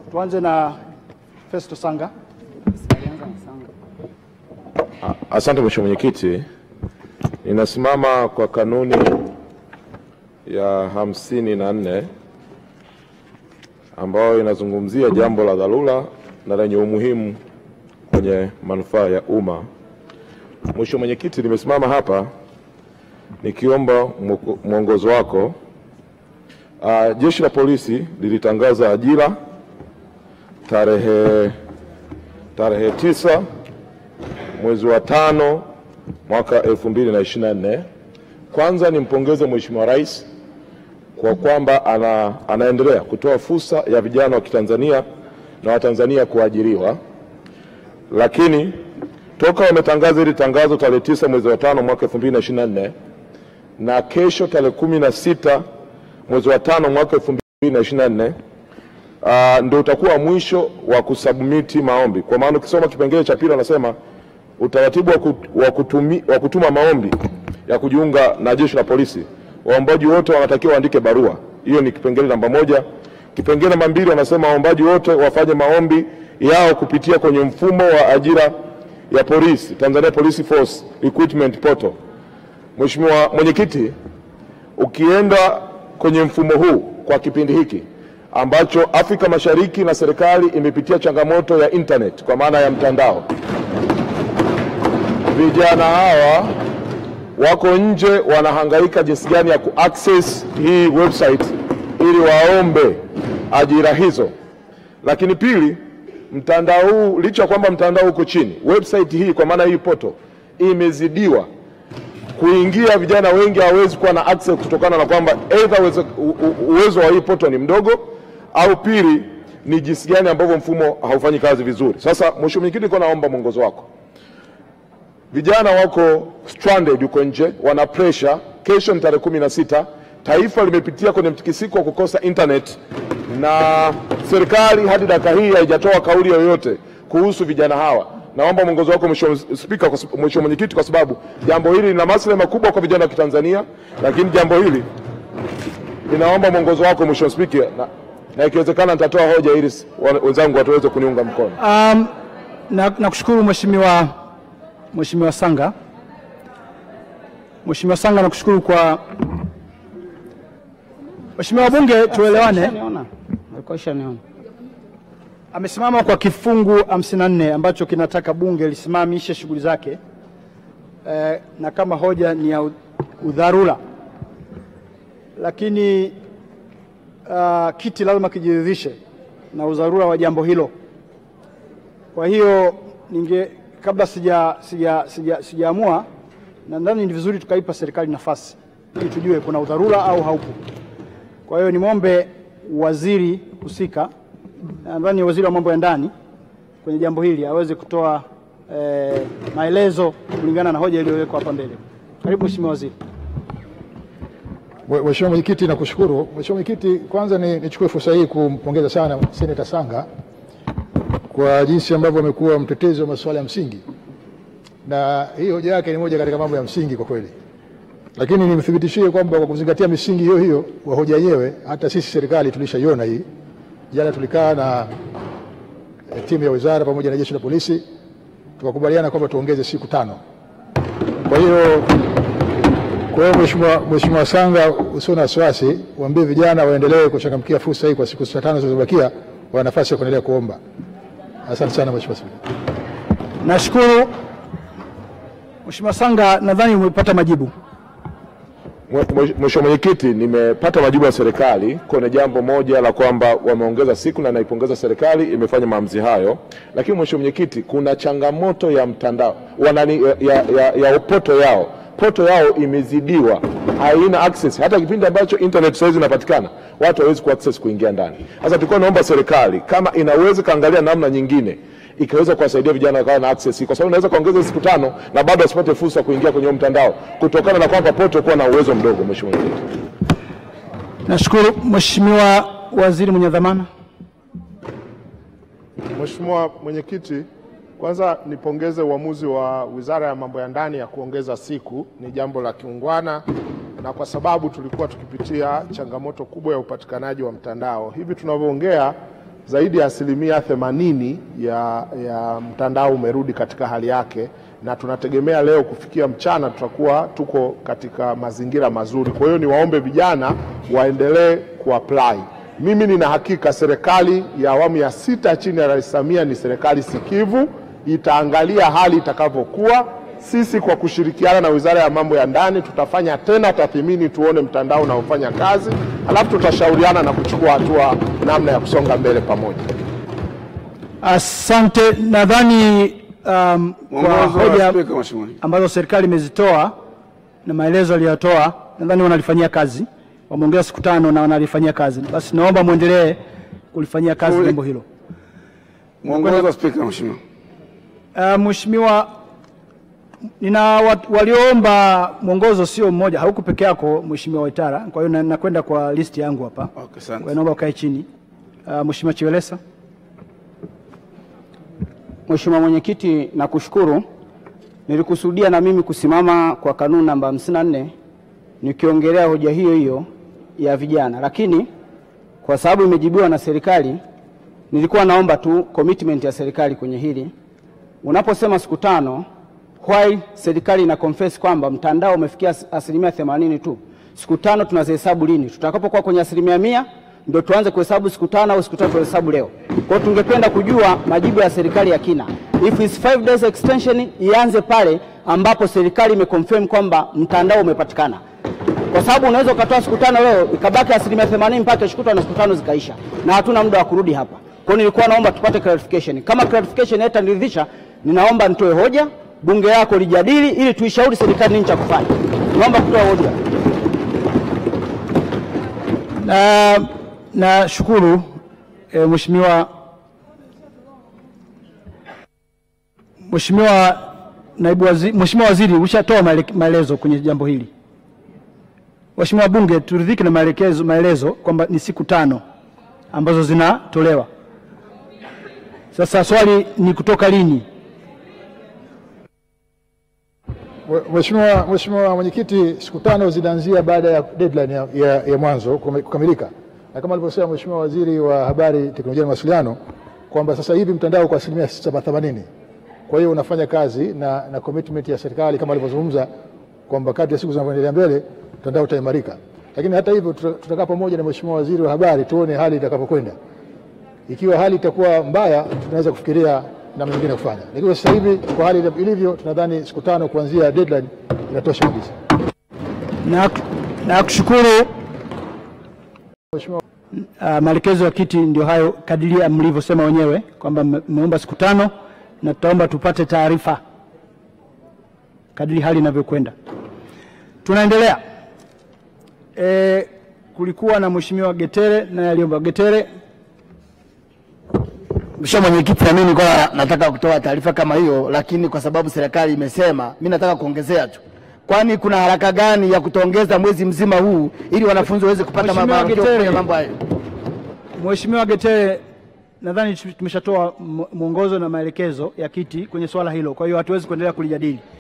Tuanze na Festo Sanga. Asante Mheshimiwa Mwenyekiti, ninasimama kwa kanuni ya hamsini na nne ambayo inazungumzia jambo la dharura na lenye umuhimu kwenye manufaa ya umma. Mheshimiwa Mwenyekiti, nimesimama hapa nikiomba mwoko- mwongozo wako. Uh, Jeshi la Polisi lilitangaza ajira tarehe tarehe tisa mwezi wa tano mwaka 2024. Kwanza nimpongeze Mheshimiwa Rais kwa kwamba ana, anaendelea kutoa fursa ya vijana wa Kitanzania na Watanzania kuajiriwa, lakini toka wametangaza hili tangazo tarehe tisa mwezi wa tano mwaka 2024 na kesho tarehe kumi na sita mwezi wa tano mwaka 2024 uh, ndio utakuwa mwisho wa kusubmiti maombi, kwa maana ukisoma kipengele cha pili wanasema utaratibu wa, kut, wa, kutumi, wa kutuma maombi ya kujiunga na jeshi la polisi, waombaji wote wanatakiwa waandike barua. Hiyo ni kipengele namba moja. Kipengele namba mbili wanasema waombaji wote wafanye maombi yao kupitia kwenye mfumo wa ajira ya polisi, Tanzania Police Force Recruitment Portal. Mheshimiwa Mwenyekiti, ukienda kwenye mfumo huu kwa kipindi hiki ambacho Afrika Mashariki na serikali imepitia changamoto ya internet kwa maana ya mtandao, vijana hawa wako nje wanahangaika jinsi gani ya kuaccess hii website ili waombe ajira hizo. Lakini pili, mtandao huu licha ya kwamba mtandao uko chini, website hii kwa maana hii poto imezidiwa kuingia, vijana wengi hawawezi kuwa na access kutokana na kwamba either uwezo, u- u- uwezo wa hii poto ni mdogo au pili ni jinsi gani ambavyo mfumo haufanyi kazi vizuri. Sasa Mheshimiwa Mwenyekiti, nilikuwa naomba mwongozo wako vijana wako stranded huko nje, wana pressure. Kesho ni tarehe kumi na sita. Taifa limepitia kwenye mtikisiko wa kukosa internet, na serikali hadi dakika hii haijatoa kauli yoyote kuhusu vijana hawa. Naomba mwongozo wako Mheshimiwa Spika, kwa sab- Mheshimiwa Mwenyekiti, kwa sababu jambo hili lina maslahi makubwa kwa vijana wa Kitanzania, lakini jambo hili ninaomba mwongozo wako Mheshimiwa Spika, na, na ikiwezekana nitatoa hoja ili s- wa- wenzangu wataweze kuniunga mkono. Um, na nakushukuru Mheshimiwa Mheshimiwa Sanga. Mheshimiwa Sanga nakushukuru kwa Mheshimiwa wabunge, tuelewane. Niona. Alikuwa ishaniona. Amesimama kwa kifungu 54 ambacho kinataka bunge lisimamishe shughuli zake eh, na kama hoja ni ya u- udharura, lakini uh, kiti lazima kijiridhishe na udharura wa jambo hilo. Kwa hiyo ninge kabla sija sija sija sijaamua, nadhani ni vizuri tukaipa serikali nafasi ili tujue kuna udharura au haupo. Kwa hiyo nimwombe waziri husika, nadhani waziri wa mambo ya ndani kwenye jambo hili aweze kutoa eh, maelezo kulingana na hoja iliyowekwa hapa mbele. Karibu Mheshimiwa Waziri. Mwe- Mheshimiwa Mwenyekiti, nakushukuru. Mheshimiwa Mwenyekiti, kwanza ni- nichukue fursa hii kumpongeza sana Seneta Sanga kwa jinsi ambavyo amekuwa mtetezi wa masuala ya msingi, na hii hoja yake ni moja katika mambo ya msingi kwa kweli, lakini nimthibitishie kwamba kwa kuzingatia misingi hiyo hiyo wa hoja yenyewe, hata sisi serikali tulishaiona hii. Jana tulikaa na eh, timu ya wizara pamoja na jeshi la polisi tukakubaliana kwamba tuongeze siku tano. Kwa hiyo kwa hiyo Mheshimiwa Mheshimiwa Sanga, usio na wasiwasi, waambie vijana waendelee kuchangamkia fursa hii kwa siku sita tano zilizobakia, wana nafasi ya kuendelea kuomba. Asante sana Mheshimiwa Spika. Nashukuru Mheshimiwa Sanga, nadhani umepata majibu. Mwe- mwe- Mheshimiwa Mwenyekiti, nimepata majibu ya serikali kwenye jambo moja la kwamba wameongeza siku na naipongeza serikali imefanya maamuzi hayo, lakini Mheshimiwa Mwenyekiti, kuna changamoto ya mtandao wanani, ya, ya, ya poto yao poto yao imezidiwa, haina access. Hata kipindi ambacho internet saizi inapatikana watu hawezi kuaccess kuingia ndani. Sasa tulikuwa naomba serikali kama inaweza kaangalia namna nyingine ikaweza kuwasaidia vijana wakawa na access, kwa sababu inaweza kaongeza siku tano na bado wasipate fursa ya kuingia kwenye huo mtandao kutokana na kwamba poto kuwa na uwezo mdogo. Mheshimiwa Mwenyekiti. Nashukuru Mheshimiwa Waziri mwenye dhamana. Mheshimiwa Mwenyekiti, kwanza nipongeze uamuzi wa Wizara ya Mambo ya Ndani ya kuongeza siku, ni jambo la kiungwana na kwa sababu tulikuwa tukipitia changamoto kubwa ya upatikanaji wa mtandao. Hivi tunavyoongea zaidi ya asilimia themanini ya, ya mtandao umerudi katika hali yake, na tunategemea leo kufikia mchana tutakuwa tuko katika mazingira mazuri. Kwa hiyo niwaombe vijana waendelee kuapply. Mimi nina hakika serikali ya awamu ya sita chini ya Rais Samia ni serikali sikivu, itaangalia hali itakavyokuwa. Sisi kwa kushirikiana na Wizara ya Mambo ya Ndani tutafanya tena tathmini, tuone mtandao unaofanya kazi, halafu tutashauriana na kuchukua hatua namna ya kusonga mbele pamoja. Asante. Nadhani um, kwa Mwongozo wa hoja Spika, Mheshimiwa. ambazo serikali imezitoa na maelezo aliyotoa, nadhani wanalifanyia kazi, wameongeza siku tano na wanalifanyia kazi. Basi naomba mwendelee kulifanyia kazi Ule- jambo hilo. Mwongozo wa Spika, Mheshimiwa. Uh, Mheshimiwa, nina wat- walioomba mwongozo sio mmoja, hauko peke yako Mheshimiwa Waitara. Kwa hiyo na- nakwenda kwa listi yangu hapa. Okay, asante. Kwa hiyo naomba ukae chini. Uh, Mheshimiwa Chiwelesa. Mheshimiwa Mwenyekiti, nakushukuru. Nilikusudia na mimi kusimama kwa kanuni namba 54 nikiongelea hoja hiyo hiyo ya vijana, lakini kwa sababu imejibiwa na serikali, nilikuwa naomba tu commitment ya serikali kwenye hili. Unaposema siku tano, why serikali ina confess kwamba mtandao umefikia as- asilimia 80 tu? Siku tano tunazihesabu lini? Tutakapokuwa kwenye asilimia mia ndio tuanze kuhesabu siku tano au siku tatu tuhesabu leo? Kwa hiyo tungependa kujua majibu ya serikali ya kina. If it's five days extension ianze pale ambapo serikali imeconfirm kwamba mtandao umepatikana, kwa sababu unaweza ukatoa siku tano leo ikabaki asilimia 80 mpaka kesho kutwa na siku tano zikaisha, na hatuna muda wa kurudi hapa. Kwa hiyo nilikuwa naomba tupate clarification. Kama clarification haitaniridhisha, ninaomba nitoe hoja, bunge lako lijadili, ili tuishauri serikali nini cha kufanya. Naomba kutoa hoja. Na nashukuru e, Mheshimiwa Mheshimiwa naibu waziri, Mheshimiwa Waziri ushatoa maele- maelezo kwenye jambo hili. Mheshimiwa Bunge, turidhike na maelekezo maelezo kwamba ni siku tano ambazo zinatolewa. Sasa swali ni kutoka lini? Mheshimiwa Mheshimiwa Mwenyekiti, siku tano zinaanzia baada ya deadline ya, ya, ya mwanzo kume- kukamilika, na kama alivyosema Mheshimiwa Waziri wa Habari, Teknolojia na Mawasiliano kwamba sasa hivi mtandao kwa asilimia 80. Kwa hiyo unafanya kazi na, na commitment ya serikali kama alivyozungumza kwamba kadri ya siku zinavyoendelea mbele mtandao utaimarika, lakini hata hivyo tuta- tutakaa pamoja na Mheshimiwa Waziri wa Habari tuone hali itakapokwenda. Ikiwa hali itakuwa mbaya, tunaweza kufikiria namna nyingine ya kufanya, lakini sasa hivi kwa hali ilivyo, tunadhani siku tano kuanzia deadline inatosha kabisa. Na na kushukuru Mheshimiwa Uh, maelekezo ya kiti ndio hayo kadiria mlivyosema wenyewe kwamba mme- mmeomba siku tano na tutaomba tupate taarifa kadiri hali inavyokwenda. Tunaendelea. E, kulikuwa na Mheshimiwa Getere naye aliomba. Getere, Mheshimiwa Mwenyekiti, na mimi nilikuwa nataka kutoa taarifa kama hiyo, lakini kwa sababu serikali imesema, mimi nataka kuongezea tu. Kwani kuna haraka gani ya kutoongeza mwezi mzima huu ili wanafunzi waweze kupata Mheshimiwa mambo Getere. kufanya mambo hayo? Mheshimiwa Getere, nadhani tumeshatoa mwongozo na maelekezo ya kiti kwenye swala hilo, kwa hiyo hatuwezi kuendelea kulijadili.